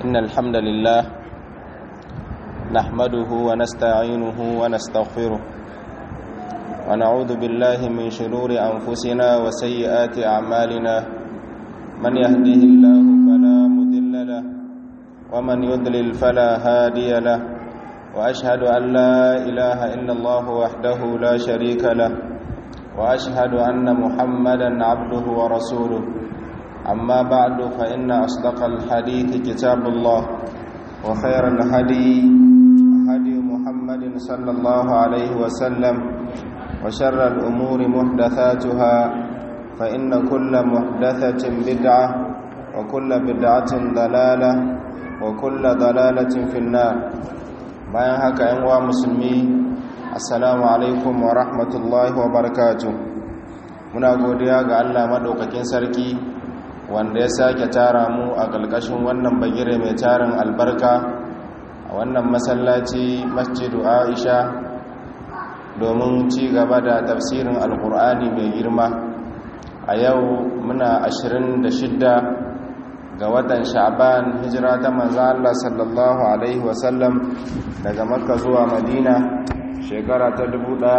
إن الحمد لله نحمده ونستعينه ونستغفره ونعوذ بالله من شرور أنفسنا وسيئات أعمالنا من يهده الله فلا مذل له ومن يضلل فلا هادي له وأشهد أن لا إله إلا الله وحده لا شريك له وأشهد أن محمدا عبده ورسوله أما بعد فإن أصدق الحديث كتاب الله وخير الهدي هدي محمد صلى الله عليه وسلم وشر الأمور محدثاتها فإن كل محدثة بدعة وكل بدعة ضلالة وكل ضلالة في النار bayan haka ‘yan uwa musulmi assalamu alaikum wa rahmatullahi wa barakatu muna godiya ga allah maɗaukakin sarki wanda ya sake tara mu a ƙalƙashin wannan bagire mai tarin albarka a wannan masallaci masjidu aisha domin ci gaba da tafsirin alkur'ani mai girma a yau muna 26 ga watan sha'ban hijira ta manzan Allah sallallahu alaihi wasallam daga makka zuwa madina shekara ta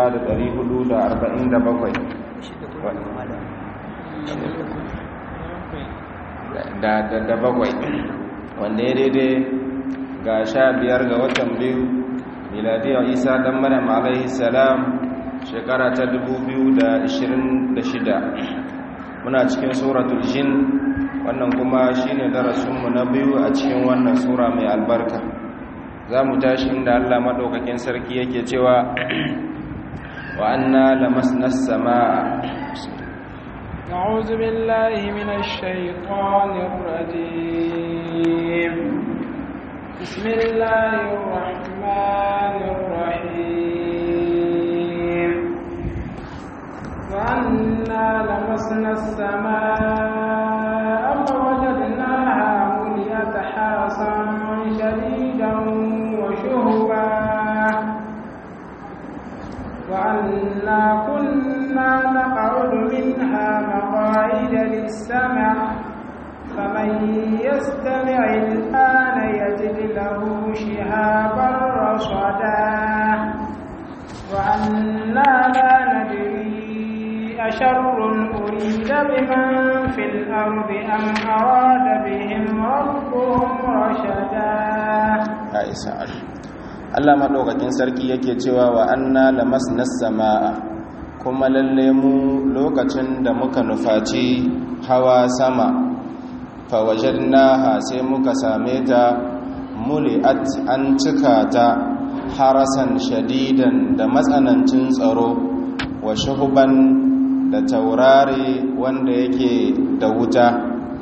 1447 da bakwai wanda ya daidai ga sha biyar ga watan biyu miladiyar isa dan maryam alaihi salam shekara ta 2026 muna cikin suratul jin wannan kuma shine darasinmu na biyu a cikin wannan sura mai albarka za mu tashi inda allah maɗaukakin sarki yake cewa wa anna lamasna samaa أعوذ بالله من الشيطان الرجيم بسم الله الرحمن الرحيم وأنا لمسنا السماء فوجدناها مليت حرسا شديدا وشهبا وأنا كنا نقعد منها مقاعد للسمع فمن يستمع الآن يجد له شهابا رصدا وأنا لا ندري أشر أريد بمن في الأرض أم أراد بهم ربهم رشدا Allah maɗaukakin sarki yake cewa wa anna lamasna samaa kuma lalle mu lokacin da muka nufaci hawa sama fawajadnaha sai muka same ta muli'at an cika ta harasan shadidan da matsanancin tsaro wa shuhuban da taurari wanda yake da wuta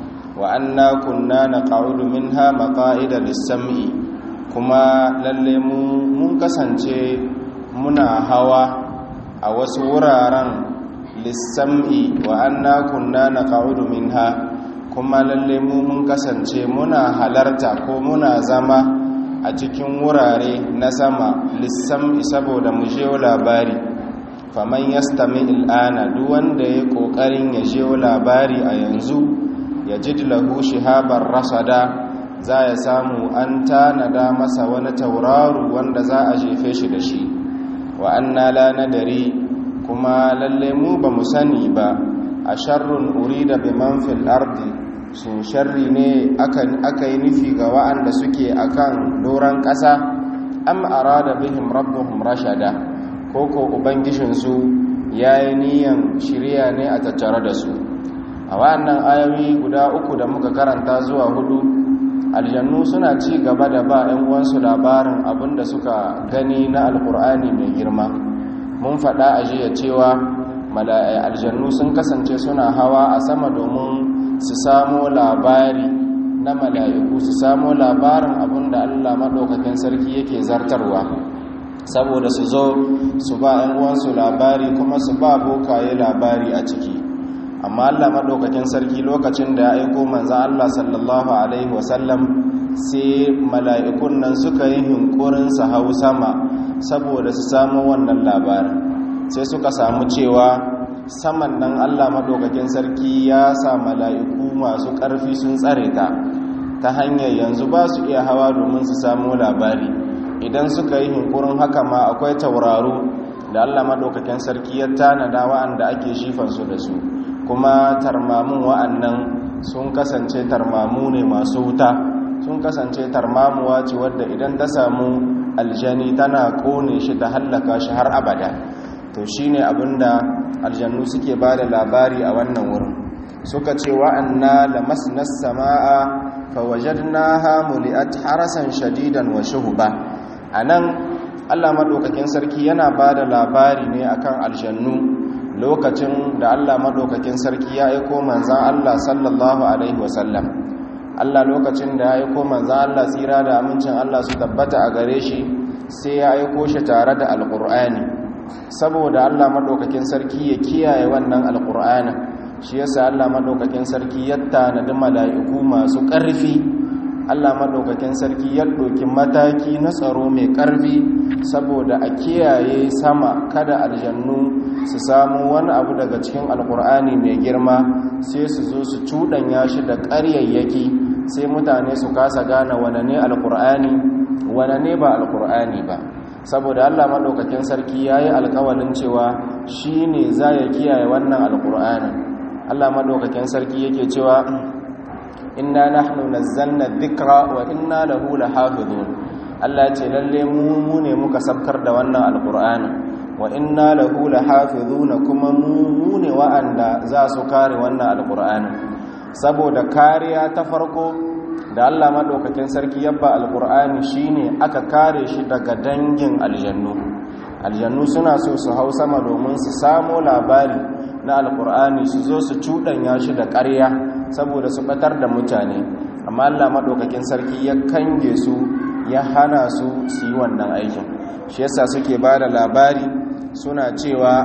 wa anna kunna naqa'udu minha maqa'ida lis-sam'i kuma lalle mu mun kasance muna hawa a wasu wuraren lis-sam'i wa anna kunna naqa'udu minha kuma lalle mu mun kasance muna halarta ko muna zama a cikin wurare na sama lis-sam'i saboda mu je labari faman yastami il'ana duk wanda ya kokarin ya je labari a yanzu ya ji lahu shihabar rasada za ya samu an tanada masa wani tauraru wanda za a jefe shi da shi wa anna la nadari kuma lalle mu ba mu sani ba a sharrun urida biman fil ardi sun sharri ne aka yi nufi ga wa'anda suke akan doron ƙasa am arada bihim rabbuhum rashada koko ubangijinsu ya yi niyan shirya ne a tattare da su a wannan ayoyi guda uku da muka karanta zuwa hudu aljannu suna ci gaba da ba 'yan uwansu labarin abinda suka gani na alkur'ani mai girma mun faɗa a jiya cewa aljannu sun kasance suna hawa a sama domin su samo labari na mala'iku su samo labarin abinda allah maɗaukakin sarki yake zartarwa saboda su zo su ba 'yan uwansu labari kuma su ba bokaye labari a ciki amma Allah maɗaukakin sarki lokacin da ya aiko manzan Allah sallallahu Alaihi wasallam sai mala'ikun nan suka yi hinkurin su hau sama saboda su samu wannan labarin sai suka samu cewa saman nan Allah maɗaukakin sarki ya sa mala'iku masu ƙarfi sun tsare ta ta hanyar yanzu ba su iya hawa domin su samu labari idan suka yi hinkurin haka ma akwai tauraro da allah maɗaukakin sarki ya tanada wa'anda ake shifansu da su kuma tarmamun wa'annan sun kasance tarmamu ne masu wuta sun kasance tarmamuwa ce wadda idan ta samu aljani tana kone shi ta hallaka shi har abada to shine abinda aljannu suke ba da labari a wannan wurin suka ce wa'anna lamasnas sama'a fawajadnaha muli'at harasan shadidan wa shuhuba anan Allah madaukakin sarki yana ba da labari ne akan aljannu lokacin da Allah madaukakin sarki ya aiko manzan Allah sallallahu alaihi wasallam Allah lokacin da ya aiko manzan Allah tsira da amincin Allah su tabbata a gare shi sai ya aiko shi tare da alqur'ani saboda Allah madaukakin sarki ya kiyaye wannan alqur'anin shi yasa Allah madaukakin sarki ya tanadi mala'iku masu ƙarfi Allah madaukakin sarki ya ɗauki mataki na tsaro mai ƙarfi saboda a kiyaye sama kada aljannu su samu wani abu daga cikin alkur'ani mai girma sai su zo su cuɗanya shi da ƙaryayyaki sai mutane su kasa gane wane ne alkur'ani wane ne ba alkur'ani ba saboda Allah madaukakin sarki ya yi alkawalin cewa shi ne za ya kiyaye wannan alkur'anin Allah madaukakin sarki yake cewa inna nahnu nazzalna dhikra wa inna lahu lahafizun Allah ce lalle mu mu ne muka sabkar da wannan alqur'ani wa inna lahu lahafizun kuma mu mu ne wa'anda za su kare wannan alqur'ani saboda kariya ta farko da Allah madaukakin sarki yabba alqur'ani shine aka kare shi daga dangin aljannu aljannu suna so su hau sama domin su samo labari na alkur'ani su zo su cuɗanya shi da ƙarya saboda su ɓatar da mutane amma allah maɗaukakin sarki ya kange su ya hana su su yi wannan aikin shi yasa suke ba da labari suna cewa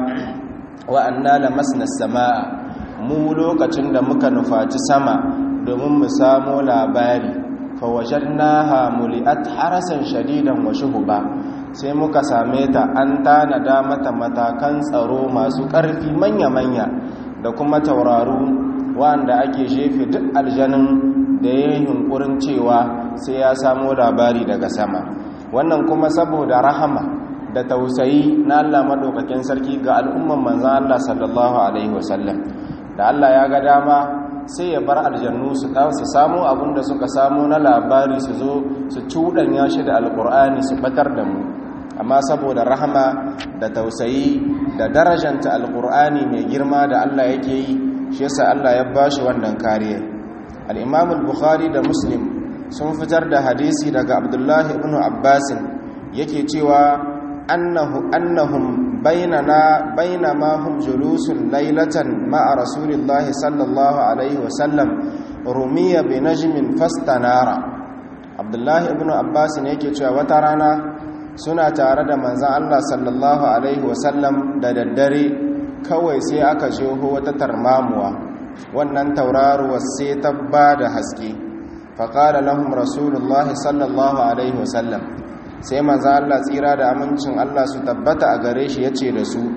wa'anna la masnas sama'a mu lokacin da muka nufaci sama domin mu samo labari fawajadnaha muli'at harasan shadidan wa shuhuba sai muka same ta an tanada mata matakan tsaro masu ƙarfi manya-manya da kuma tauraru wanda ake jefe duk aljanin da ya yi hunkurin cewa sai ya samo labari daga sama wannan kuma saboda rahama da tausayi na Allah maɗaukakin sarki ga al'umman manzan Allah sallallahu Alaihi wasallam da Allah ya ga dama sai ya bar aljannu su samu abin da suka samu na labari su zo su cuɗanya shi da alƙur'ani su batar da mu amma saboda rahama da tausayi da darajanta alkur'ani mai girma da Allah yake yi shi yasa Allah ya bashi wannan kariya al-Imam al-Bukhari da Muslim sun fitar da hadisi daga Abdullah ibn Abbas yake cewa annahu annahum bainana bainama hum julusun laylatan ma'a rasulillahi sallallahu alaihi wa sallam rumiya bi najmin fastanara Abdullah ibn Abbas ne yake cewa wata rana suna tare da manzan Allah sallallahu Alaihi wasallam da daddare kawai sai aka jeho wata tarmamuwa wannan tauraruwa sai ta ba da haske faƙada lahum rasulullahi sallallahu Alaihi wasallam sai manzan Allah tsira da amincin Allah su tabbata a gare shi ya ce da su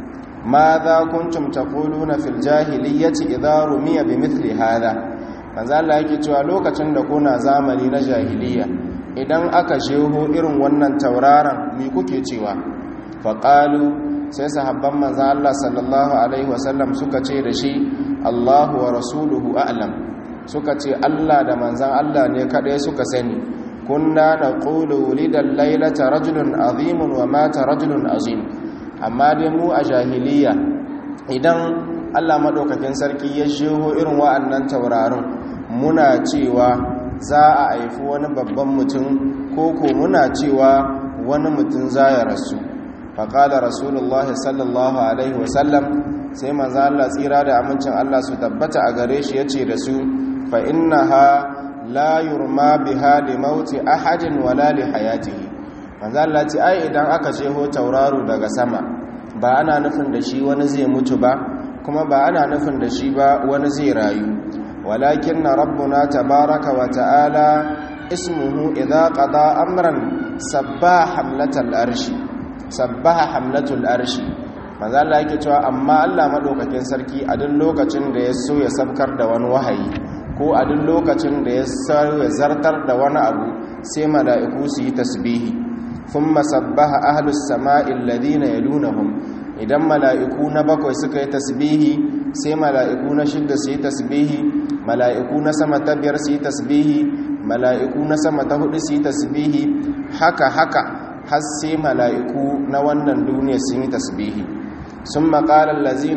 ma za kuntum taquluna fil jahiliyyati idza rumiya bi mithli hada manzan Allah yake cewa lokacin da kuna zamani na jahiliya idan aka sheho irin wannan tauraron mi kuke cewa faƙalu sai sahabban manzan Allah sallallahu Alaihi wasallam suka ce da shi Allahu wa rasuluhu a'lam suka ce Allah da manzan Allah ne kaɗai suka sani kunna na ƙulu wulidan lailata rajulun azimun wa mata rajulun azim amma dai mu a jahiliya idan Allah maɗaukakin sarki ya sheho irin wa'annan taurarin muna cewa za a haifi wani babban mutum ko ko muna cewa wani mutum za ya rasu faƙala rasulullah sallallahu alaihi wasallam sai manzo Allah tsira da amincin Allah su tabbata a gare shi yace da su fa innaha la yurma biha li mauti ahadin wala li hayatihi manzo Allah ce ai idan aka jeho tauraro daga sama ba ana nufin da shi wani zai mutu ba kuma ba ana nufin da shi ba wani zai rayu ولكن ربنا تبارك وتعالى اسمه إذا قضى أمرا سبح حملة الأرش سبح حملة الأرش manzo Allah yake cewa amma Allah madaukakin sarki a duk lokacin da ya so ya sabkar da wani wahayi ko ko a duk lokacin da ya zartar da wani abu sai mala'iku su yi tasbihi thumma sabbaha ahlus sama'i alladhina yalunahum idan mala'iku na bakwai suka yi tasbihi sai mala'iku na shidda su yi tasbihi mala'iku na sama ta biyar su yi tasbihi mala'iku na sama ta hudu su yi tasbihi haka haka har sai mala'iku na wannan duniya sun yi tasbihi sun maƙala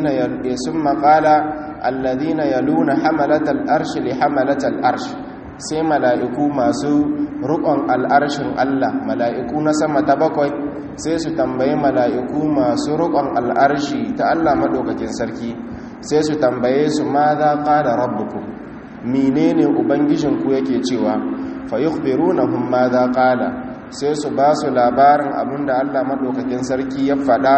allazina ya luna hamalatar arshi li hamalatar arshi sai mala'iku masu rukon al'arshin Allah mala'iku na sama ta bakwai sai su tambayi mala'iku masu rukon al'arshi ta Allah maɗaukakin sarki sai su tambaye su ma za ƙada rabbuku menene ubangijinku yake cewa fa yukhbirunahum ma za ƙala sai su ba su labarin abinda Allah maɗaukakin sarki ya faɗa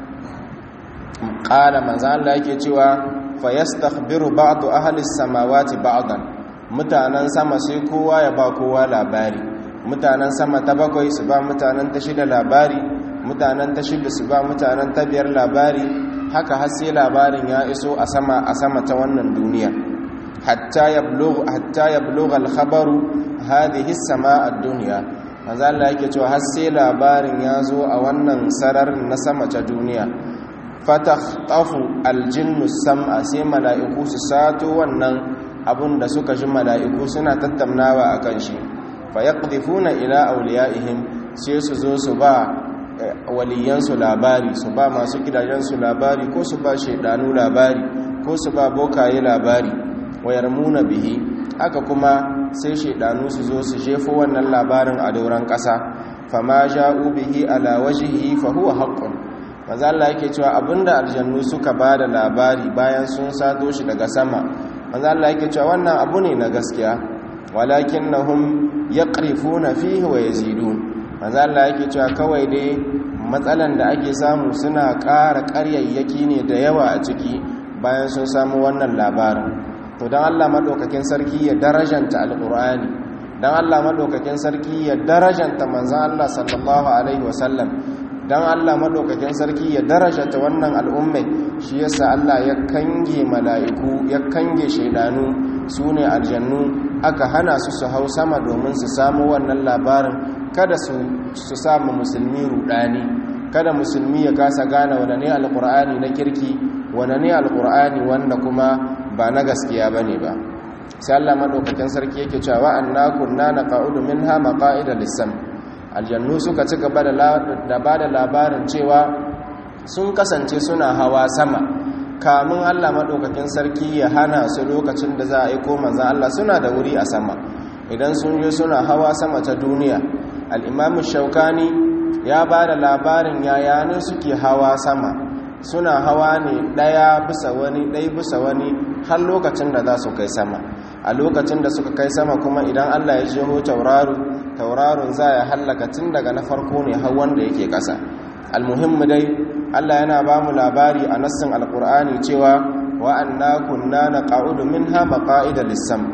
ƙala manzan Allah yake cewa fa yastakhbiru ba'du ahli samawati ba'dan mutanen sama sai kowa ya ba kowa labari mutanen sama ta bakwai su ba mutanen ta shida labari mutanen ta shida su ba mutanen ta biyar labari haka har sai labarin ya iso a sama a sama ta wannan duniya hatta yablugh hatta yablugh al-khabaru hadhihi as-samaa ad-dunya manzo Allah yake cewa har sai labarin ya zo a wannan sararin na sama ta duniya fatakhtafu al-jinnu sam'a sai mala'iku su sato wannan abun da suka ji mala'iku suna tattaunawa akan shi fa yaqdhifuna ila awliyaihim sai su zo su ba waliyansu labari su ba masu gidajensu labari ko su ba shaidanu labari ko su ba bokaye labari wayar muna bihi haka kuma sai shaidanu su zo su jefo wannan labarin a dauran ƙasa fama ja'u bihi ala wajhihi fa huwa haqqun maza Allah yake cewa abinda aljannu suka ba da labari bayan sun sato shi daga sama maza Allah yake cewa wannan abu ne na gaskiya walakinnahum yaqrifuna fihi wa yazidun maza Allah yake cewa kawai dai matsalan da ake samu suna ƙara ƙaryayyaki ne da yawa a ciki bayan sun samu wannan labarin to don Allah maɗaukakin sarki ya darajanta alƙur'ani don Allah maɗaukakin sarki ya darajanta manzan Allah sallallahu alaihi wasallam don Allah maɗaukakin sarki ya darajanta wannan al'ummai shi yasa Allah ya kange mala'iku ya kange shaidanu su ne aljannu aka hana su su hau sama domin su samu wannan labarin kada su samu musulmi rudani kada musulmi ya kasa gane wane ne alkur'ani na kirki wane ne alkur'ani wanda kuma ba na gaskiya ba ne ba sai Allah maɗaukakin sarki yake cewa anna kunna naqa'udu minha maqa'ida lis-sam aljannu suka ci gaba da ba da labarin cewa sun kasance suna hawa sama kamun Allah maɗaukakin sarki ya hana su lokacin da za a aiko manzan Allah suna da wuri a sama idan sun je suna hawa sama ta duniya al'imamu shaukani ya ba da labarin yayanin suke hawa sama suna hawa ne ɗaya bisa wani ɗaya bisa wani har lokacin da za su kai sama a lokacin da suka kai sama kuma idan allah ya jeho tauraru taurarun za ya hallaka tun daga na farko ne har wanda yake ƙasa almuhimmu dai allah yana ba mu labari a nassin alkur'ani cewa wa'anna kunna na ƙa'udu min ha maƙa'ida lissam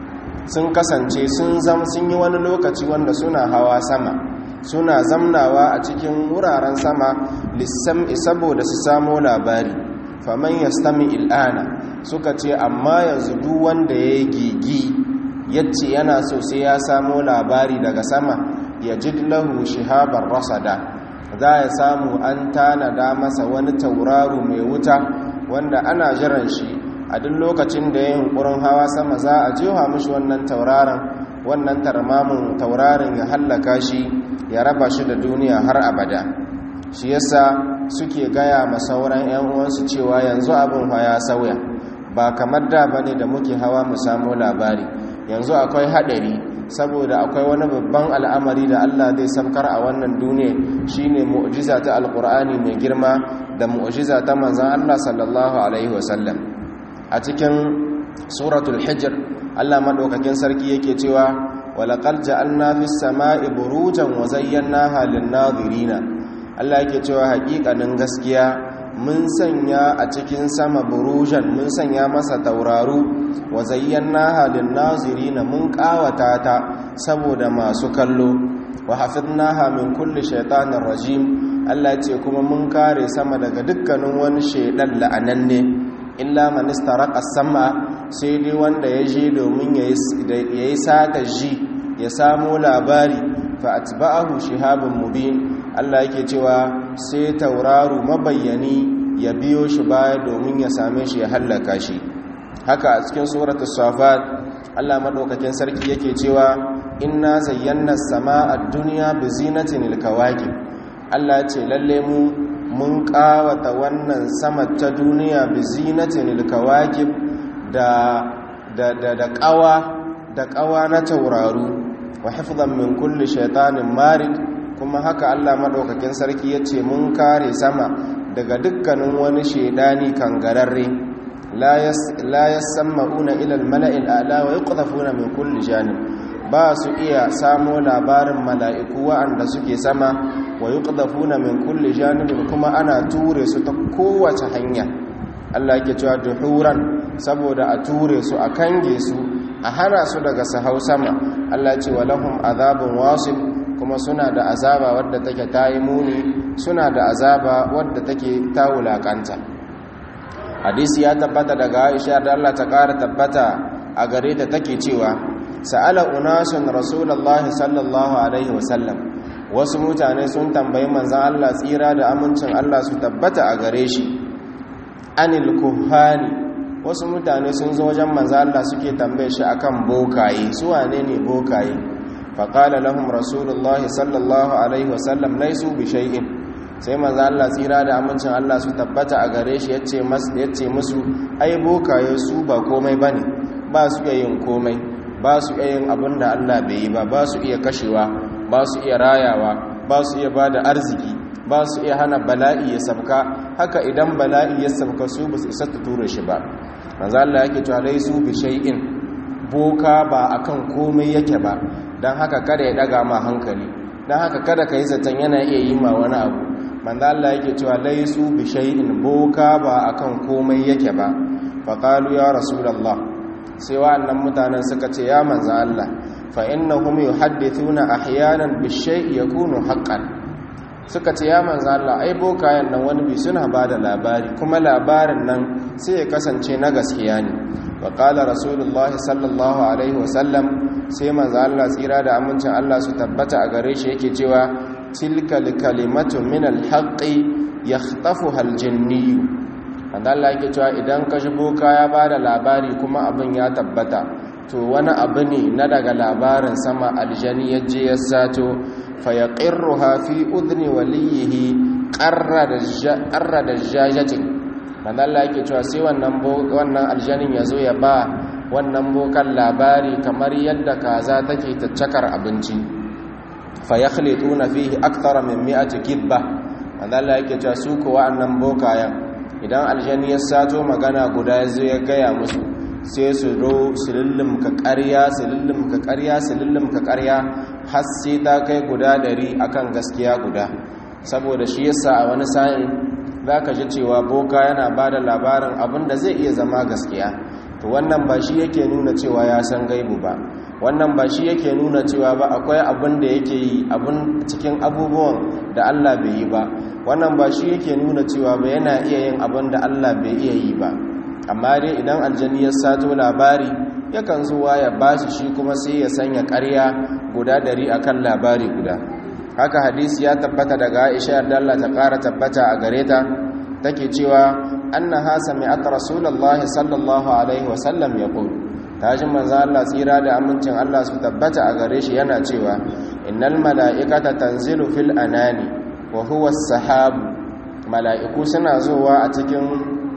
sun kasance sun zam sun yi wani lokaci wanda suna hawa sama suna zamnawa a cikin wuraren sama lissam'i saboda su samo labari faman yastami il'ana suka ce amma yanzu duk wanda ya yi gigi yace yana so sai ya samo labari daga sama ya lahu shihabar rasada za ya samu an tanada masa wani tauraro mai wuta wanda ana jiran shi a duk lokacin da ya yunkurin hawa sama za a jewa mishi wannan tauraron wannan tarmamin tauraron ya hallaka shi ya raba shi da duniya har abada shi yasa suke gaya ma sauran 'yan uwansu cewa yanzu abin ya sauya ba kamar da bane da muke hawa mu samu labari yanzu akwai hadari saboda akwai wani babban al'amari da Allah zai samkar a wannan duniya shine mu'jiza ta alqur'ani mai girma da mu'jiza ta manzon Allah sallallahu alaihi wasallam a cikin suratul hijr Allah madaukakin sarki yake cewa walaqad ja'alna fis sama'i burujan wa zayyanaha lin-nadhirina Allah yake cewa haƙiƙanin gaskiya mun sanya a cikin sama burujan mun sanya masa tauraru wa zayyanaha lin-nazirina mun ƙawata ta saboda masu kallo wa hafidnaha min kulli shaytanir rajim Allah ce kuma mun kare sama daga dukkanin wani shaidan la'ananne illa man istaraqa sama sai dai wanda ya je domin ya yi sata ji ya samo labari fa atba'ahu shihabun mubin Allah yake cewa sai tauraro mabayyani ya biyo shi baya domin ya same shi ya hallaka shi haka a cikin suratul safat Allah madaukakin sarki yake cewa inna zayyana samaa ad-dunya bi zinatin al-kawakib Allah ce lalle mu mun kawata wannan sama ta duniya bi zinatin al-kawakib da da da da qawa da qawa na tauraru wa hifdhan min kulli shaytanin marid kuma haka Allah madaukakin sarki yace mun kare sama daga dukkanin wani shedani kangararre la yasma'una ila al-mala'i al-a'la wa yuqdhafuna min kulli janib ba su iya samo labarin mala'iku wa'anda suke sama wa yuqdhafuna min kulli janib kuma ana ture su ta kowace hanya Allah yake cewa duhuran saboda a ture su a kange su a hana su daga sahau sama Allah ce walahum azabun wasib kuma suna da azaba wadda take tayi muni suna da azaba wadda take ta wulakanta hadisi ya tabbata daga Aisha da Allah ta ƙara tabbata a gare ta take cewa sa'ala unasun rasulullahi sallallahu alaihi wasallam wasu mutane sun tambayi manzon Allah tsira da amincin Allah su tabbata a gare shi anil kuhani wasu mutane sun zo wajen manzon Allah suke tambaye shi akan bokaye su wane ne bokaye faqala lahum rasulullahi sallallahu alaihi wasallam laysu bi shay'in sai manzo Allah tsira da amincin Allah su tabbata a gare shi yace masu yace musu ai bokaye su ba komai bane ba su iya yin komai ba su iya yin abin da Allah bai yi ba ba su iya kashewa ba su iya rayawa ba su iya bada arziki ba su iya hana bala'i ya sabka haka idan bala'i ya sabka su ba su isa ta ture shi ba manzo Allah yake cewa laisu bi shay'in boka ba akan komai yake ba dan haka kada ya daga ma hankali dan haka kada ka yi zaton yana iya yi ma wani abu manzo Allah yake cewa laisu bi shay'in boka ba akan komai yake ba faqalu ya rasulullah sai wa'annan mutanen suka ce ya manzo Allah fa innahum yuhaddithuna ahyanan bi shay'i yakunu haqqan suka ce ya manzo Allah ai bokayen nan wani bi suna bada labari kuma labarin nan sai ya kasance na gaskiya ne wa qala rasulullah sallallahu alaihi wasallam sai manzo Allah tsira da amincin Allah su tabbata a gare shi yake cewa tilka kalimatu min alhaqi yakhtafuha aljinni wanda Allah yake cewa idan ka shigo kaya bada labari kuma abin ya tabbata to wani abu ne na daga labarin sama aljani yaje ya sato fa yaqirruha fi udni waliyihi qarra da qarra da jajatin wanda Allah yake cewa sai wannan wannan aljanin yazo ya ba wannan bokan labari kamar yadda kaza take taccakar abinci fayakhlituna fihi akthara min mi'ati kibba wanda Allah yake cewa su ko wa'annan bokayen idan aljani ya sato magana guda yazo ya gaya musu sai su ro silillim ka ƙarya silillim ka ƙarya silillim ka ƙarya har sai ta kai guda ɗari akan gaskiya guda saboda shi yasa a wani sa'in zaka ji cewa boka yana bada labarin abin da zai iya zama gaskiya to wannan ba shi yake nuna cewa ya san gaibu ba wannan ba shi yake nuna cewa ba akwai abin da yake yi abin cikin abubuwan da Allah bai yi ba wannan ba shi yake nuna cewa ba yana iya yin abin da Allah bai iya yi ba amma dai idan aljani ya sato labari yakan zuwa ya bashi shi kuma sai ya sanya ƙarya guda dari akan labari guda haka hadisi ya tabbata daga Aisha yarda Allah ta ƙara tabbata a gare ta take cewa annaha sami'at rasulullahi sallallahu alaihi wa sallam yaqul tashin manzan Allah tsira da amincin Allah su tabbata a gare shi yana cewa innal mala'ikata tanzilu fil anani wa huwa as-sahab mala'iku suna zuwa a cikin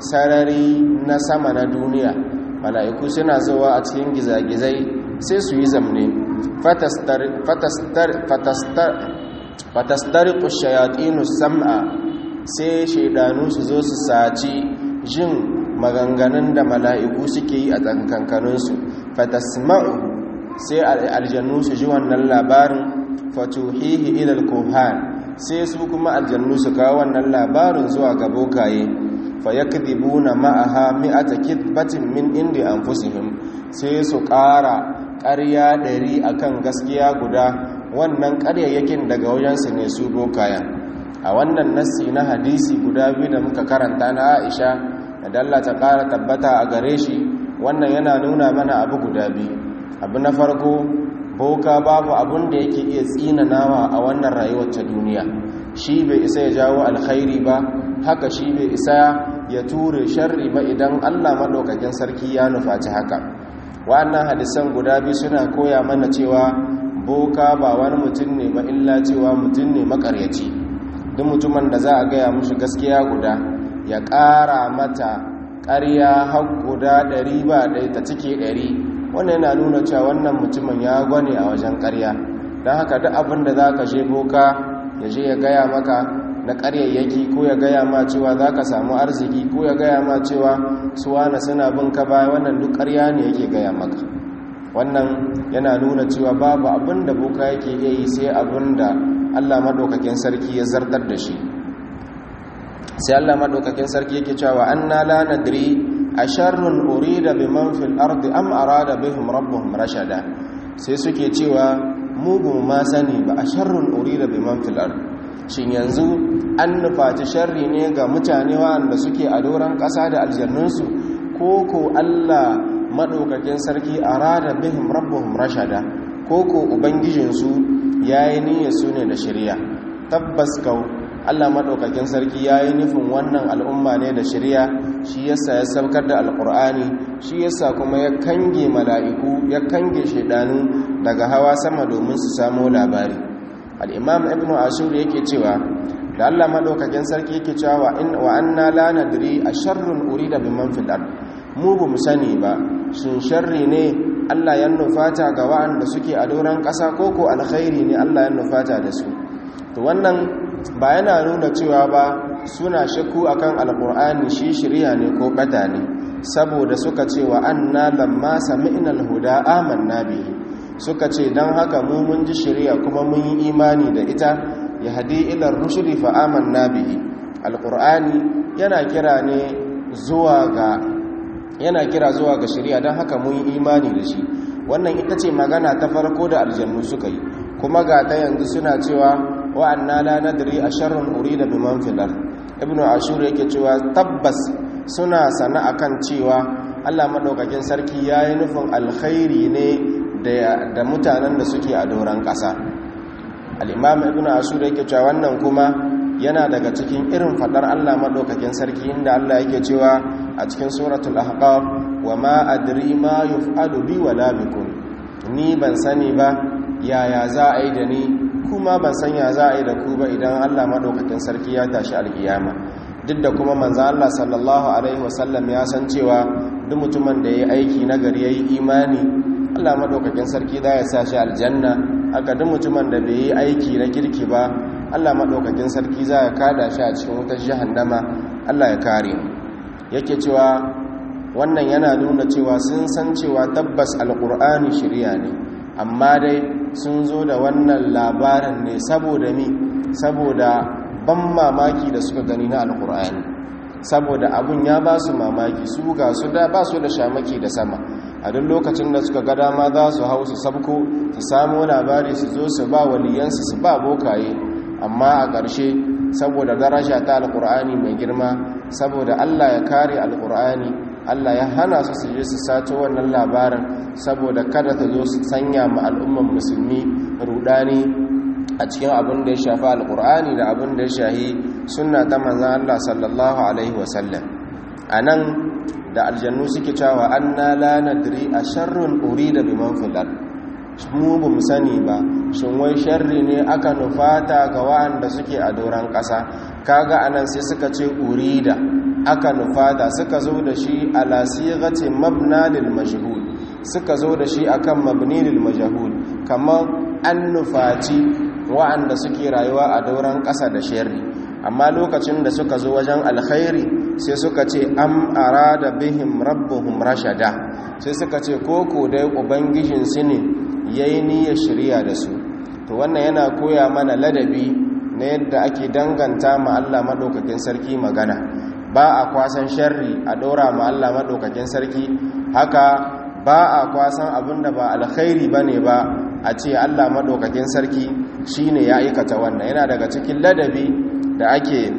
sarari na sama na duniya mala'iku suna zuwa a cikin gizagizai sai su yi zamne fatastar fatastar fatastar fatastariqu ash-shayatinu sam'a sai shaydanu su zo su saci jin maganganun da mala'iku suke yi a tsankankaninsu fatasma'u sai aljannu su ji wannan labarin fatuhihi ilal kohan sai su kuma aljannu su kawo wannan labarin zuwa ga bokaye fa yakdhibuna ma'aha mi'ata kidbatin min indi anfusihim sai su ƙara ƙarya ɗari akan gaskiya guda wannan ƙaryayyakin daga wajensu ne su bokayen a wannan nassi na hadisi guda biyu da muka karanta na Aisha da Allah ta ƙara tabbata a gare shi wannan yana nuna mana abu guda biyu abu na farko boka babu abun da yake iya tsinanawa a wannan rayuwar ta duniya shi bai isa ya jawo alkhairi ba haka shi bai isa ya ture sharri ba idan Allah madaukakin sarki ya nufaci haka wa'annan hadisan guda biyu suna koya mana cewa boka ba wani mutum ne ba illa cewa mutum ne makaryaci duk mutumin da za a gaya mushi gaskiya guda ya ƙara mata ƙarya har guda ɗari ba ɗaya ta cike ɗari wannan yana nuna cewa wannan mutumin ya gwane a wajen ƙarya don haka duk abin da za ka je boka ya je ya gaya maka na ƙaryayyaki ko ya gaya ma cewa za ka samu arziki ko ya gaya ma cewa suwana suna bin ka baya wannan duk ƙarya ne yake gaya maka wannan yana nuna cewa babu abin da boka yake iya yi sai abin da allah maɗaukakin sarki ya zartar da shi sai allah maɗaukakin sarki yake cewa an na la nadri a sharrun urida biman fil ardi am arada bihim rabbuhum rashada sai suke cewa mugun ma sani ba a sharrun urida biman fil ardi shin yanzu an nufaci sharri ne ga mutane wa'anda suke a doron ƙasa da aljannunsu ko ko Allah maɗaukakin sarki a rada bihim rabbuhum rashada ko ko ubangijinsu ya yi niyyar su ne da shirya tabbas kau Allah maɗaukakin sarki ya yi nufin wannan al'umma ne da shirya shi yasa ya saukar da alƙur'ani shi yasa kuma ya kange mala'iku ya kange shaidanu daga hawa sama domin su samo labari al'imam ibn ashur yake cewa da Allah maɗaukakin sarki yake cewa wa anna la nadri a sharrun uri da biman filar mu bu mu sani ba shin sharri ne Allah ya nufata ga wa'anda suke a doron ƙasa ko ko alkhairi ne Allah ya nufata da su to wannan ba yana nuna cewa ba suna shakku akan alkur'ani shi shirya ne ko bata ne saboda suka ce wa anna lamma sami'na alhuda amanna bihi suka ce don haka mu mun ji shirya kuma mun yi imani da ita ya hadi ilar rushdi fa amanna bihi alqur'ani yana kira ne zuwa ga yana kira zuwa ga shirya don haka mun yi imani da shi wannan ita ce magana ta farko da aljannu suka yi kuma ga ta yanzu suna cewa wa'anna la nadri asharrun urida biman fil ard ibnu ashur yake cewa tabbas suna sana akan cewa Allah madaukakin sarki yayi nufin alkhairi ne da mutanen da suke a doron ƙasa al'imam ibn ashur yake cewa wannan kuma yana daga cikin irin fadar Allah madaukakin sarki inda Allah yake cewa a cikin suratul ahqaf wa ma adri ma yuf'alu bi wala bikum ni ban sani ba yaya za a yi da ni kuma ban san ya za a yi da ku ba idan Allah madaukakin sarki ya tashi alkiyama duk da kuma manzo Allah sallallahu alaihi wasallam ya san cewa duk mutumin da yayi aiki nagari yayi imani Allah madaukakin sarki za ya sa shi aljanna aka duk mutumin da bai yi aiki na kirki ba Allah madaukakin sarki za ya kada shi a cikin wutar jahannama Allah ya kare mu yake cewa wannan yana nuna cewa sun san cewa tabbas alqur'ani shari'a ne amma dai sun zo da wannan labarin ne saboda mi saboda ban mamaki da suka gani na alqur'ani saboda abun ya ba su mamaki su ga su da ba su da shamaki da sama a duk lokacin da suka ga dama za su hau su sabko su samu labari su zo su ba waliyansu su ba bokaye amma a ƙarshe saboda daraja ta alƙur'ani mai girma saboda allah ya kare alƙur'ani allah ya hana su su je su sato wannan labarin saboda kada ta zo su sanya ma al'umman musulmi rudani a cikin abin da ya shafi alƙur'ani da abin da ya shahi sunna ta manzan allah sallallahu alaihi wasallam a nan da aljannu suke cewa anna la nadri a sharrun urida biman fil ard mu ba mu sani ba shin wai sharri ne aka nufata ga wa'anda suke a doran ƙasa kaga anan sai suka ce urida aka nufata suka zo da shi ala sighati mabna lil majhul suka zo da shi akan mabni lil majhul kamar an nufaci wa'anda suke rayuwa a doran ƙasa da sharri amma lokacin da suka zo wajen alkhairi sai suka ce am arada bihim rabbuhum rashada sai suka ce koko dai ubangijin su ne yayi niyyar shirya da su to wannan yana koya mana ladabi na yadda ake danganta ma Allah madaukakin sarki magana ba a kwasan sharri a dora ma Allah madaukakin sarki haka ba a kwasan abinda ba alkhairi bane ba a ce Allah madaukakin sarki shine ya aikata wannan yana daga cikin ladabi da ake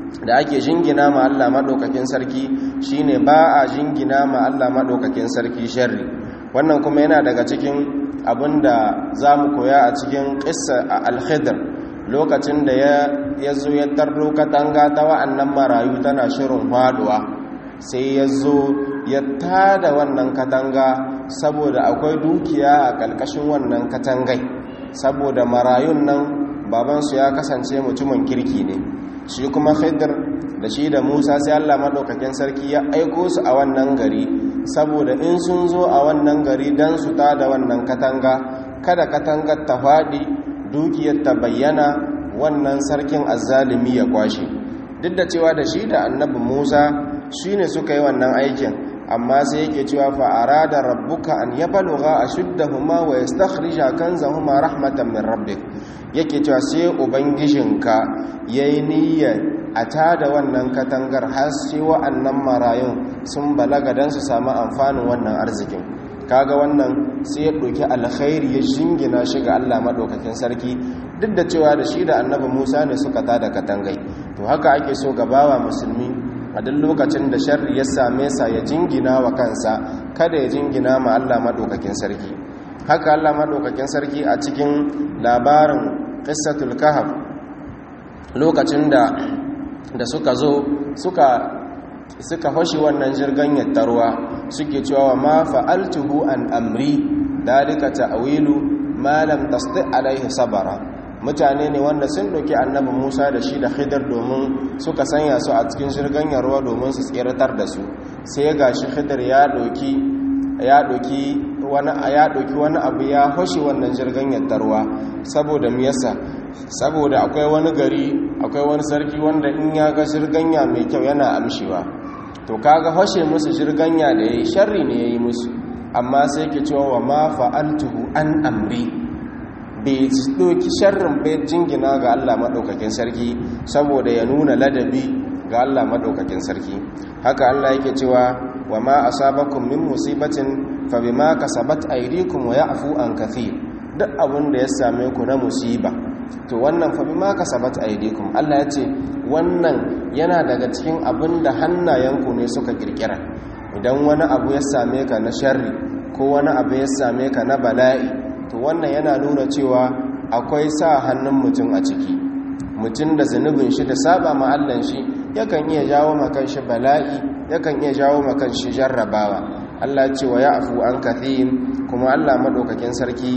da ake jingina ma Allah madaukakin sarki shine ba a jingina ma Allah madaukakin sarki sharri wannan kuma yana daga cikin abinda zamu koya a cikin qissa al-khidr lokacin da ya zo ya tarro katanga ta wa'annan marayu tana shirin faduwa sai ya zo ya tada wannan katanga saboda akwai dukiya a ƙarƙashin wannan katangai saboda marayun nan babansu ya kasance mutumin kirki ne shi kuma khidir da shi da musa sai allah maɗaukakin sarki ya aiko su a wannan gari saboda in sun zo a wannan gari don su tada wannan katanga kada katangar ta faɗi dukiyar ta bayyana wannan sarkin azzalimi ya kwashe duk da cewa da shi da annabi musa shi ne suka yi wannan aikin amma sai yake cewa fa'ara da rabbuka an ya baluga a shuddahuma wa ya stakhrija kanzahuma rahmatan min rabbik yake cewa sai ubangijinka ya yi niyyar a tada wannan katangar har sai wa'annan marayun sun balaga don su samu amfanin wannan arzikin kaga wannan sai ya ɗauki alkhairi ya jingina shi ga Allah maɗaukakin sarki duk da cewa da shi da annabi Musa ne suka tada katangai to haka ake so ga bawa musulmi a duk lokacin da sharri ya same sa ya jingina wa kansa kada ya jingina ma Allah maɗaukakin sarki haka Allah maɗaukakin sarki a cikin labarin qissatul kahf lokacin da da suka zo suka suka fashi wannan jirgin yattarwa suke cewa ma fa'altuhu an amri dalika ta'wilu ma lam tasti alaihi sabara mutane ne wanda sun doki annabi Musa da shi da Khidir domin suka sanya su a cikin jirgin yarwa domin su tsiratar da su sai gashi Khidir ya doki ya doki wani ya doki wani abu ya fashi wannan jirgin yattarwa saboda me yasa saboda akwai wani gari akwai wani sarki wanda in ya ga jirganya mai kyau yana amshewa to kaga hoshe musu jirganya da yayi sharri ne yayi musu amma sai ke cewa wa ma fa'altuhu an amri bai doki sharrin bai jingina ga Allah madaukakin sarki saboda ya nuna ladabi ga Allah madaukakin sarki haka Allah yake cewa wa ma asabakum min musibatin fa bima kasabat aydikum wa ya'fu an kathir duk abin da ya same ku na musiba to wannan fa bima kasabat aydikum Allah ya ce wannan yana daga cikin abin da hannayenku ne suka kirkira idan wani abu ya same ka na sharri ko wani abu ya same ka na bala'i to wannan yana nuna cewa akwai sa hannun mutum a ciki mutum da zunubin shi da saba ma Allah shi yakan iya jawo makan shi bala'i yakan iya jawo makan shi jarrabawa Allah ya ce wa ya'fu an kathir kuma Allah madaukakin sarki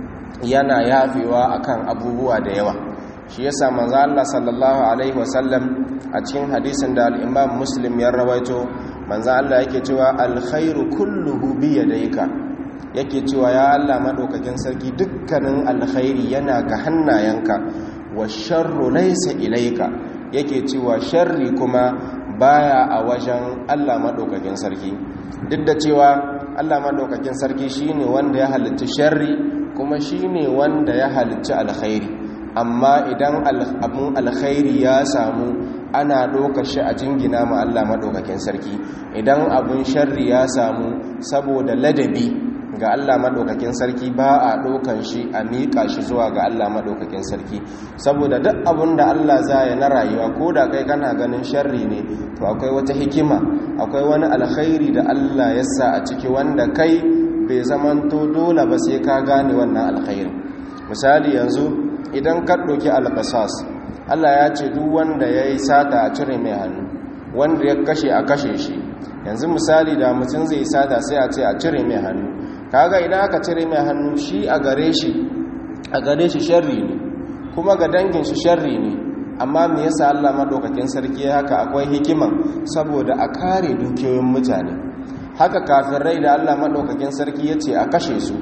yana yafewa akan abubuwa da yawa shi yasa manzo Allah sallallahu alaihi wasallam a cikin hadisin da al-Imam Muslim ya rawaito manzo Allah yake cewa alkhairu kulluhu bi yadayka yake cewa ya Allah madaukakin sarki dukkanin alkhairi yana ga hannayenka wa sharru laysa ilayka yake cewa sharri kuma baya a wajen Allah madaukakin sarki duk da cewa Allah madaukakin sarki shine wanda ya halicci sharri kuma shi ne wanda ya halicci alkhairi amma idan abin alkhairi ya samu ana ɗauka shi a jingina ma Allah maɗaukakin sarki idan abin sharri ya samu saboda ladabi ga Allah maɗaukakin sarki ba a ɗaukan shi a miƙa shi zuwa ga Allah maɗaukakin sarki saboda duk abin da Allah za ya na rayuwa ko da kai kana ganin sharri ne to akwai wata hikima akwai wani alkhairi da Allah ya sa a ciki wanda kai bai zamanto dole ba sai ka gane wannan alkhairin misali yanzu idan ka ɗauki alƙasas Allah ya ce duk wanda ya yi sata a cire mai hannu wanda ya kashe a kashe shi yanzu misali da mutum zai sata sai a ce a cire mai hannu kaga idan aka cire mai hannu shi a gare shi a gare shi sharri ne kuma ga dangin shi sharri ne amma me yasa Allah madaukakin sarki haka akwai hikiman saboda a kare dukiyoyin mutane haka kafirai da Allah maɗaukakin sarki ya ce a kashe su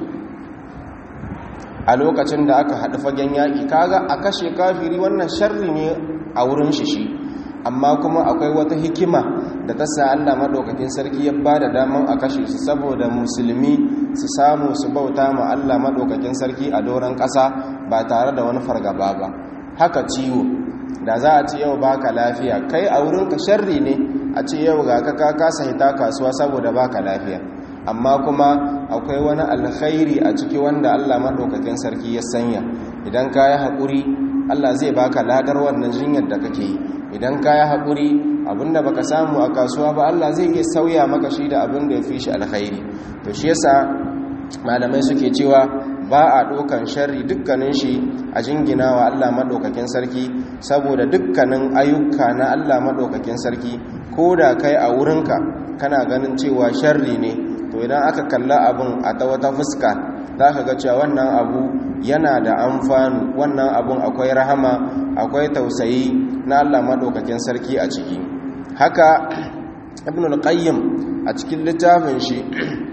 a lokacin da aka haɗu fagen yaƙi kaga a kashe kafiri wannan sharri ne a wurin shi shi amma kuma akwai wata hikima da ta sa Allah maɗaukakin sarki ya ba da daman a kashe su saboda musulmi su samu su bauta ma Allah maɗaukakin sarki a doron ƙasa ba tare da wani fargaba ba haka ciwo da za a ce yau baka lafiya kai a wurinka sharri ne a ce yau ga ka kasa hita kasuwa saboda baka lafiya amma kuma akwai wani alkhairi a ciki wanda Allah maɗaukakin sarki ya sanya idan ka yi haƙuri Allah zai baka ladar wannan jinyar da kake yi idan ka yi haƙuri abinda baka samu a kasuwa ba Allah zai iya sauya maka shi da abin da ya fi shi alkhairi to shi yasa malamai suke cewa ba a ɗaukan sharri dukkanin shi a jingina wa Allah maɗaukakin sarki saboda dukkanin ayyuka na Allah maɗaukakin sarki ko da kai a wurinka kana ganin cewa sharri ne to idan aka kalla abin a ta wata fuska za ka ga cewa wannan abu yana da amfani wannan abun akwai rahama akwai tausayi na Allah maɗaukakin sarki a ciki haka ibn al-qayyim a cikin littafin shi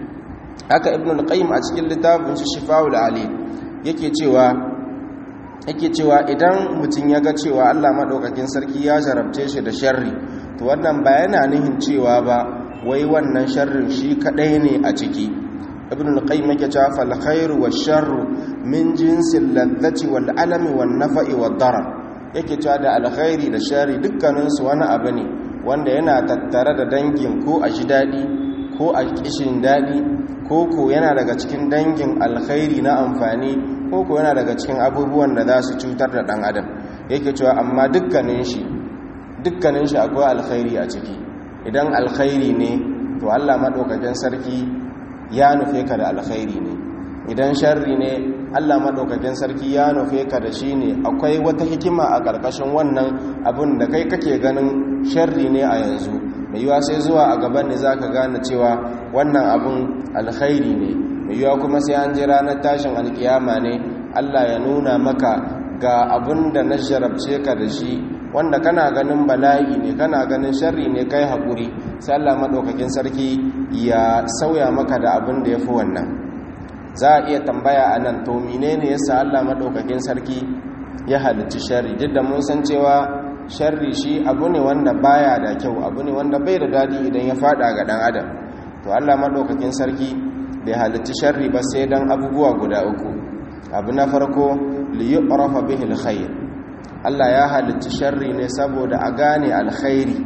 haka ibn al-qayyim a cikin littafin shi shifa'ul ali yake cewa yake cewa idan mutum ya ga cewa Allah maɗaukakin sarki ya jarabce shi da sharri to wannan ba yana nihin cewa ba wai wannan sharrin shi kadai ne a ciki ibn al-qayyim yake cewa fal khairu wash-sharru min jinsil ladhati wal alami wan nafa'i wad darar yake cewa da alkhairi da sharri dukkanin su wani abu ne wanda yana tattare da dangin ko a ji dadi ko a kishin dadi ko ko yana daga cikin dangin alkhairi na amfani ko ko yana daga cikin abubuwan da za su cutar da dan adam yake cewa amma dukkanin shi dukkanin shi akwai alkhairi a ciki idan alkhairi ne to Allah madaukakin sarki ya nufe ka da alkhairi ne idan sharri ne Allah madaukakin sarki ya nufe ka da shi ne akwai wata hikima a ƙarƙashin wannan abin da kai kake ganin sharri ne a yanzu mai yiwa sai zuwa a gaban ne zaka gane cewa wannan abin alkhairi ne mai yiwa kuma sai an ji ranar tashin alkiyama ne Allah ya nuna maka ga abin da na jarabce ka da shi wanda kana ganin bala'i ne kana ganin sharri ne kai haƙuri sai Allah maɗaukakin sarki ya sauya maka da abin da ya fi wannan za a iya tambaya a nan to mine ne yasa Allah maɗaukakin sarki ya halicci sharri duk da mun san cewa sharri shi abu ne wanda baya da kyau abu ne wanda bai da daɗi idan ya faɗa ga ɗan adam to Allah maɗaukakin sarki bai halicci sharri ba sai dan abubuwa guda uku abu na farko liyu'rafa bihi alkhair Allah ya halicci sharri ne saboda a gane alkhairi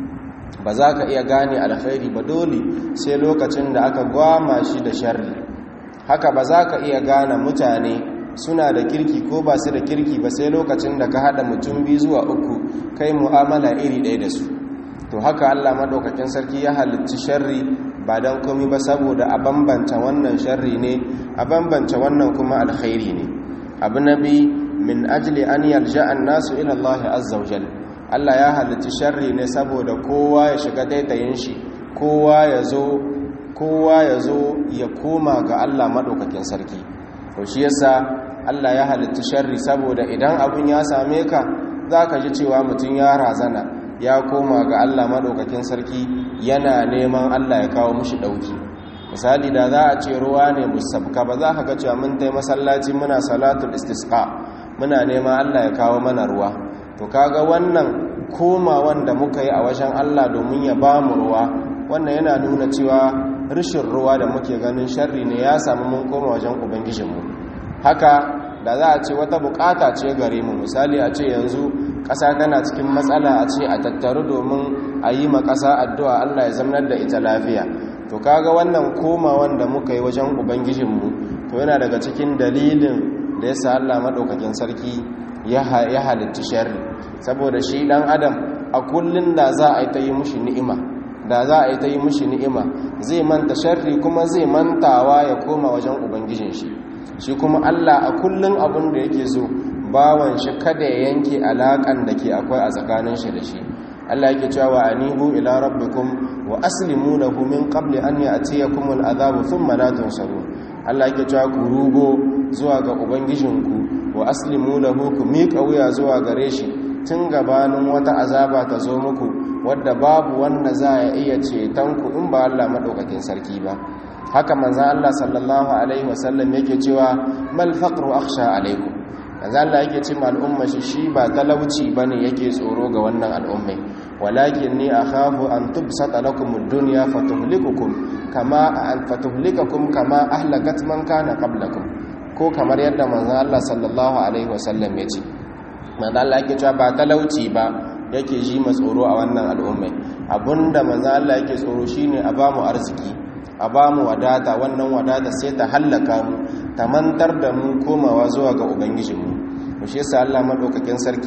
ba za ka iya gane alkhairi ba dole sai lokacin da aka gwama shi da sharri haka ba za ka iya gane mutane suna da kirki ko ba su da kirki ba sai lokacin da ka haɗa mutum biyu zuwa uku kai mu'amala iri ɗaya da su to haka Allah maɗaukakin sarki ya halicci sharri ba don komi ba saboda a bambanta wannan sharri ne a bambanta wannan kuma alkhairi ne abu na biyu min ajli an yalja nasu ila Allah azza wajal Allah ya halitta sharri ne saboda kowa ya shiga daitayin shi kowa ya zo kowa ya zo ya koma ga Allah madaukakin sarki to shi yasa Allah ya halitta sharri saboda idan abun ya same ka zaka ji cewa mutum ya razana ya koma ga Allah madaukakin sarki yana neman Allah ya kawo mushi dauki misali da za a ce ruwa ne musabka ba za ka ga cewa mun tai masallaci muna salatul istisqa muna nema Allah ya kawo mana ruwa to kaga wannan koma wanda muka yi a wajen Allah domin ya ba mu ruwa wannan yana nuna cewa rishin ruwa da muke ganin sharri ne ya samu mun koma wajen ubangijinmu haka da za a ce wata bukata ce gare mu misali a ce yanzu ƙasa tana cikin matsala a ce a tattaru domin a yi ma ƙasa addu'a Allah ya zamanar da ita lafiya to kaga wannan koma wanda muka yi wajen ubangijinmu to yana daga cikin dalilin da ya sa Allah maɗaukakin sarki ya halitta sharri saboda shi ɗan adam a kullum da za a yi ta yi mushi ni'ima da za a yi ta yi mushi ni'ima zai manta sharri kuma zai mantawa ya koma wajen ubangijin shi shi kuma Allah a kullum abin da yake so bawan shi kada ya yanke alaƙan da ke akwai a tsakanin shi da shi Allah yake cewa wa anibu ila rabbikum wa aslimu lahu min qabli an ya'tiyakum al'adabu thumma la tunsarun Allah yake cewa ku rugo zuwa ga ubangijinku wa aslimu lahu ku miƙa wuya zuwa gare shi tun gabanin wata azaba ta zo muku wadda babu wanda za ya iya ceton ku in ba Allah madaukakin sarki ba haka manzon Allah sallallahu alaihi wasallam yake cewa mal faqru akhsha alaikum manzon Allah yake ce ma al'umma shi shi ba talauci bane yake tsoro ga wannan al'ummai walakin ni akhafu an tubsata lakum ad-dunya fatuhlikukum kama an fatuhlikakum kama ahlakat man kana qablakum ko kamar yadda manzon Allah sallallahu alaihi wasallam ya ce manzon Allah yake cewa ba talauci ba yake ji ma tsoro a wannan al'ummai abinda manzon Allah yake tsoro shine a bamu arziki a bamu wadata wannan wadata sai ta hallaka mu ta mantar da mu komawa zuwa ga ubangijinmu shi yasa Allah madaukakin sarki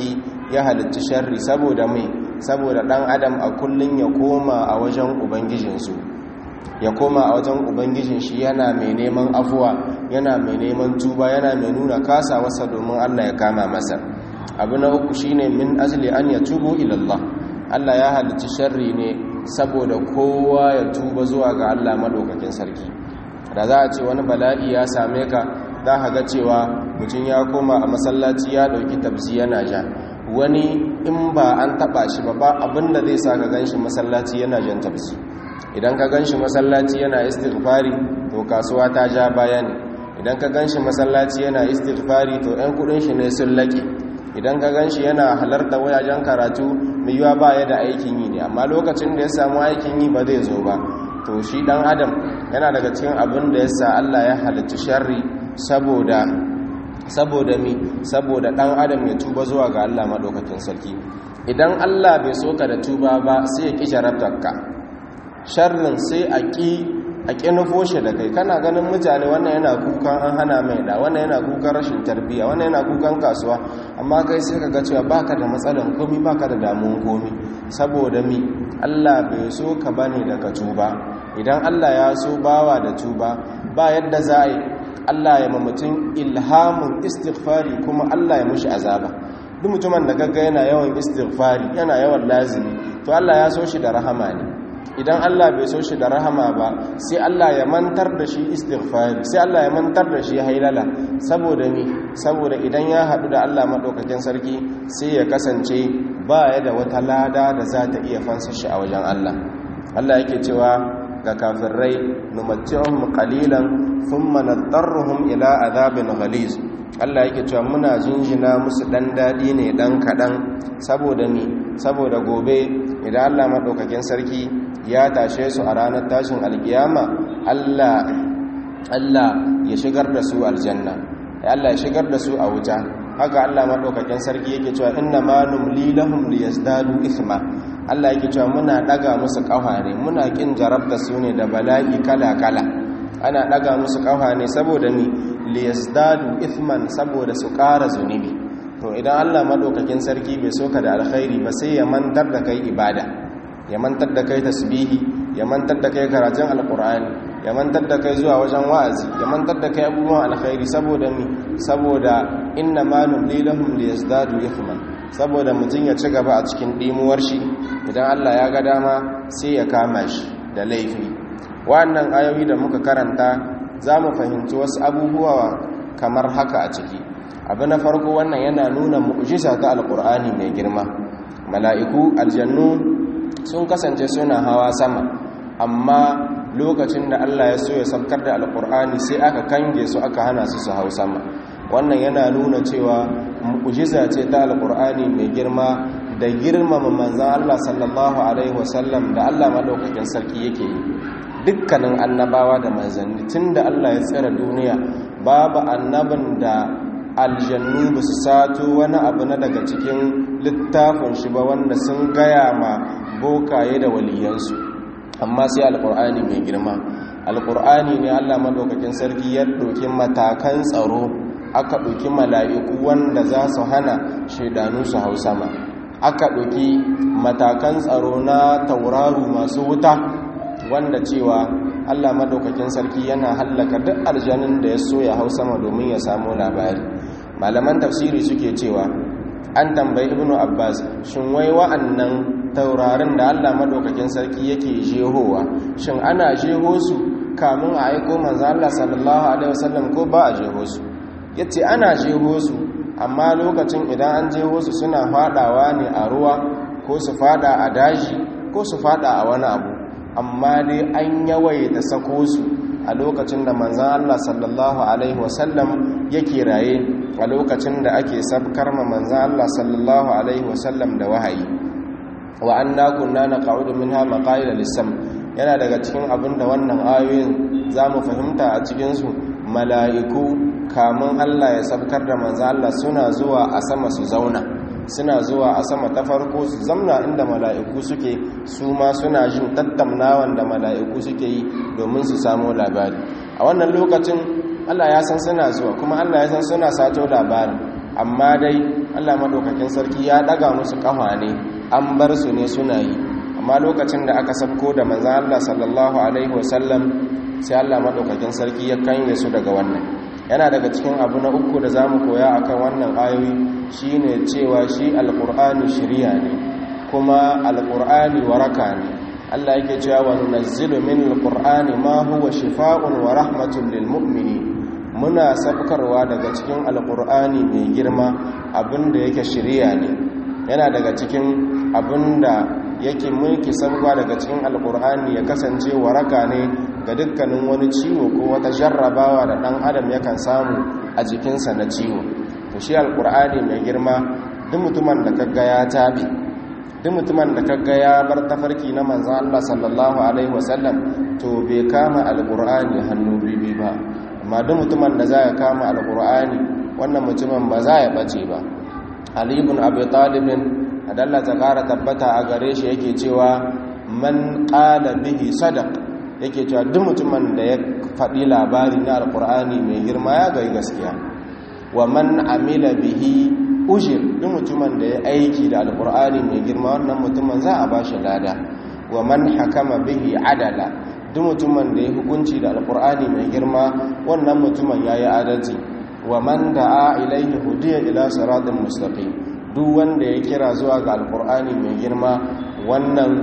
ya halicci sharri saboda mai saboda dan adam a kullun ya koma a wajen ubangijinsu ya koma a wajen ubangijin shi yana mai neman afuwa yana mai neman tuba yana mai nuna kasa wasa domin Allah ya kama masa abu na uku shine min azli an ya tubu ilallah Allah ya halicci sharri ne saboda kowa ya tuba zuwa ga Allah madaukakin sarki da za a ce wani bala'i ya same ka za ka ga cewa mutum ya koma a masallaci ya dauki tabzi yana ja wani in ba an taba shi ba ba abinda zai sa ka ganshi masallaci yana jan tabzi idan ka ganshi masallaci yana istighfari to kasuwa ta ja baya ne idan ka ganshi masallaci yana istighfari to ɗan kudin shi ne sun laƙe idan ka ganshi yana halarta wajajen karatu mai yiwa ba ya da aikin yi ne amma lokacin da ya samu aikin yi ba zai zo ba to shi dan adam yana daga cikin abin da ya sa Allah ya halicci sharri saboda saboda mi saboda dan adam ya tuba zuwa ga Allah madaukakin sarki idan Allah bai so ka da tuba ba sai ya ki jarabtarka sharrin sai a ƙi a ƙi nufo shi da kai kana ganin mutane wannan yana kukan an hana mai da wannan yana kukan rashin tarbiyya wannan yana kukan kasuwa amma kai sai ka ga cewa baka da matsalan komi baka da damuwan komi saboda mi Allah bai so ka bane da ka tuba idan Allah ya so bawa da tuba ba yadda za a yi Allah ya mutum ilhamun istighfari kuma Allah ya mushi azaba duk mutumin da gagga yana yawan istighfari yana yawan lazimi to Allah ya so shi da rahama ne idan Allah bai so shi da rahama ba sai Allah ya mantar da shi istighfari sai Allah ya mantar da shi hailala saboda ni saboda idan ya hadu da Allah madaukakin sarki sai ya kasance ba ya da wata lada da za ta iya fansa shi a wajen Allah Allah yake cewa ga kafirai numatti'uhum qalilan thumma nadarruhum ila adhabin ghaliz Allah yake cewa muna jinjina musu dan dadi ne dan kadan saboda ni saboda gobe idan Allah madaukakin sarki ya tashe su a ranar tashin alkiyama Allah Allah ya shigar da su aljanna Allah ya shigar da su a wuta haka Allah madaukakin sarki yake cewa inna ma numli lahum liyazdadu ithma Allah yake cewa muna daga musu kafa ne muna kin jarabta su ne da bala'i kala kala ana daga musu kafa ne saboda ni liyazdadu ithman saboda su ƙara zunubi to idan Allah madaukakin sarki bai soka da alkhairi ba sai ya mantar da kai ibada ya mantar da kai tasbihi ya mantar da kai karatun alkur'ani ya mantar da kai zuwa wajen wa'azi ya mantar da kai abubuwan alkhairi saboda mi saboda inna ma numli lahum liyazdadu ithman saboda mutum ya ci gaba a cikin dimuwar shi idan Allah ya ga dama sai ya kama shi da laifi wannan ayoyi da muka karanta za mu fahimci wasu abubuwa kamar haka a ciki abu na farko wannan yana nuna mu'jiza ta alkur'ani mai girma mala'iku aljannu sun kasance suna hawa sama amma lokacin da Allah ya so ya saukar da alkur'ani sai aka kange su aka hana su su hau sama wannan yana nuna cewa mu'jiza ce ta alkur'ani mai girma da girmama manzan Allah sallallahu alaihi wasallam da Allah madaukakin sarki yake yi dukkanin annabawa da manzanni tunda Allah ya tsara duniya babu annabin da aljannu ba su sato wani abu na daga cikin littafin shi ba wanda sun gaya ma bokaye da waliyansu amma sai alkur'ani mai girma alkur'ani ne allah madaukakin sarki ya ɗauki matakan tsaro aka ɗauki mala'iku wanda za su hana shaidanu su hau sama aka ɗauki matakan tsaro na tauraru masu wuta wanda cewa allah madaukakin sarki yana hallaka duk aljanin da ya so ya hau sama domin ya samu labari malaman tafsiri suke cewa an tambayi ibnu abbas shin wai wa'annan taurarin da allah madaukakin sarki yake jehowa shin ana jeho su kamun a aiko manzo allah sallallahu alaihi wasallam ko ba a jeho su yace ana jeho su amma lokacin idan an jeho su suna fadawa ne a ruwa ko su fada a daji ko su fada a wani abu amma dai an yawaita sako su a lokacin da manzan Allah sallallahu Alaihi wasallam yake raye a lokacin da ake sabkar ma manzan Allah sallallahu Alaihi wasallam da wahayi wa an kunna na ƙa'udu min ha maƙa'ila lissam yana daga cikin abin da wannan ayoyin za mu fahimta a cikinsu mala'iku kamun Allah ya sabkar da manzan Allah suna zuwa a sama su zauna suna zuwa a sama ta farko su zamna inda mala'iku suke su ma suna jin tattaunawan da mala'iku suke yi domin su samu labari a wannan lokacin Allah ya san suna zuwa kuma Allah ya san suna sato labarin amma dai Allah madaukakin sarki ya daga musu kafa ne an bar su ne suna yi amma lokacin da aka sabko da manzon Allah sallallahu alaihi wasallam sai Allah madaukakin sarki ya kanye su daga wannan yana daga cikin abu na uku da zamu koya akan wannan ayoyi shine cewa shi alqur'ani shiriya ne kuma alqur'ani waraka ne Allah yake cewa wa nunazzilu min alqur'ani ma huwa shifaa'un wa rahmatun lil mu'minin muna sabkarwa daga cikin alqur'ani mai girma abinda yake shiriya ne yana daga cikin abinda yake mulki sabka daga cikin alqur'ani ya kasance waraka ne ga dukkanin wani ciwo ko wata jarrabawa da dan adam yakan samu a jikinsa na ciwo to shi alqur'ani mai girma duk mutumin da kaga ya tabi duk mutumin da kaga ya bar tafarki na manzon Allah sallallahu alaihi wasallam to bai kama alqur'ani hannu bibi ba amma duk mutumin da zai kama alqur'ani wannan mutumin ba za ya bace ba Ali ibn Abi Talib adalla ta kara tabbata a gare shi yake cewa man qala bihi sadaq yake cewa duk mutumin da ya faɗi labari na alqur'ani mai girma ya ga gaskiya wa man amila bihi ujir duk mutumin da ya aiki da alkur'ani mai girma wannan mutumin za a bashi lada wa man hakama bihi adala duk mutumin da ya hukunci da alkur'ani mai girma wannan mutumin yayi adalci wa man da'a ilaihi hudiya ila siratin mustaqim duk wanda ya kira zuwa ga alkur'ani mai girma wannan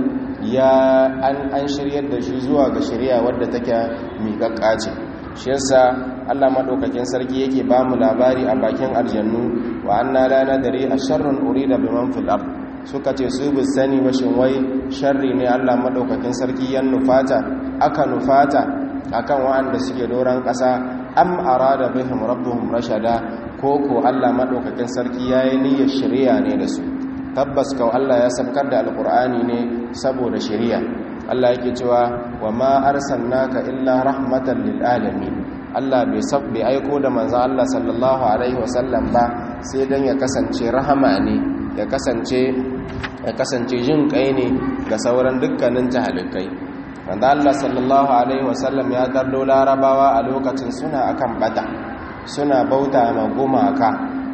ya an an shiryar da shi zuwa ga shari'a wadda take miƙaƙƙa ce shi yasa Allah madaukakin sarki yake ba mu labari a bakin aljannu wa anna la nadri asharrun urida biman fil ard suka ce su bi sani ba shin wai sharri ne Allah madaukakin sarki yan nufata aka nufata akan wa'anda suke doran kasa am arada bihim rabbuhum rashada ko ko Allah madaukakin sarki yayi niyyar shari'a ne da su tabbas kau Allah ya sabkar da alqur'ani ne saboda shari'a Allah yake cewa wa ma arsalnaka illa rahmatan lil alamin Allah bai sabbe aiko da manzon Allah sallallahu alaihi wasallam ba sai dan ya kasance rahama ne ya kasance ya kasance jin kai ne ga sauran dukkanin tahalikai manzon Allah sallallahu alaihi wasallam ya tardo larabawa a lokacin suna akan bata suna bauta ma gumaka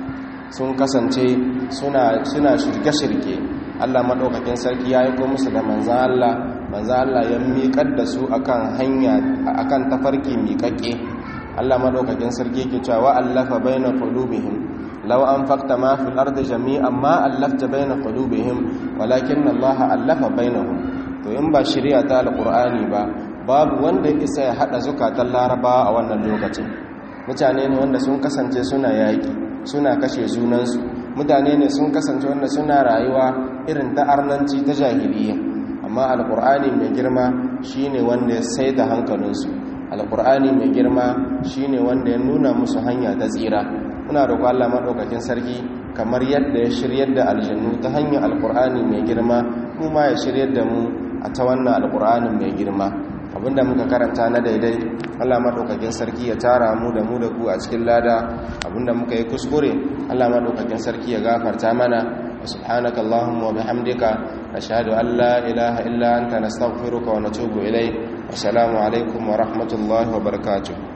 sun kasance suna suna shirke-shirke Allah madaukakin sarki ya aiko musu da manzon Allah manzo Allah ya miƙar da su akan hanya akan tafarki miƙaƙe Allah madaukakin sarki yake cewa allafa baina qulubihim law anfaqta ma fil ardi jami'an ma allafta baina qulubihim walakin Allah allafa bainahum to in ba shari'a ta alqur'ani ba babu wanda ya isa ya hada zukatan larabawa a wannan lokacin mutane ne wanda sun kasance suna yaki suna kashe junansu mutane ne sun kasance wanda suna rayuwa irin ta arnanci ta jahiliya amma alkur'ani mai girma shine wanda ya saita hankalinsu alkur'ani mai girma shine wanda ya nuna musu hanya ta tsira muna roƙo Allah madaukakin sarki kamar yadda ya shiryar da aljannu ta hanyar alkur'ani mai girma mu ma ya shiryar da mu a ta wannan alkur'ani mai girma abinda muka karanta na daidai Allah madaukakin sarki ya tara mu da mu da ku a cikin lada abinda muka yi kuskure Allah madaukakin sarki ya gafarta mana سبحانك اللهم وبحمدك نشهد أن لا إله إلا أنت نستغفرك ونتوب إليك والسلام عليكم ورحمة الله وبركاته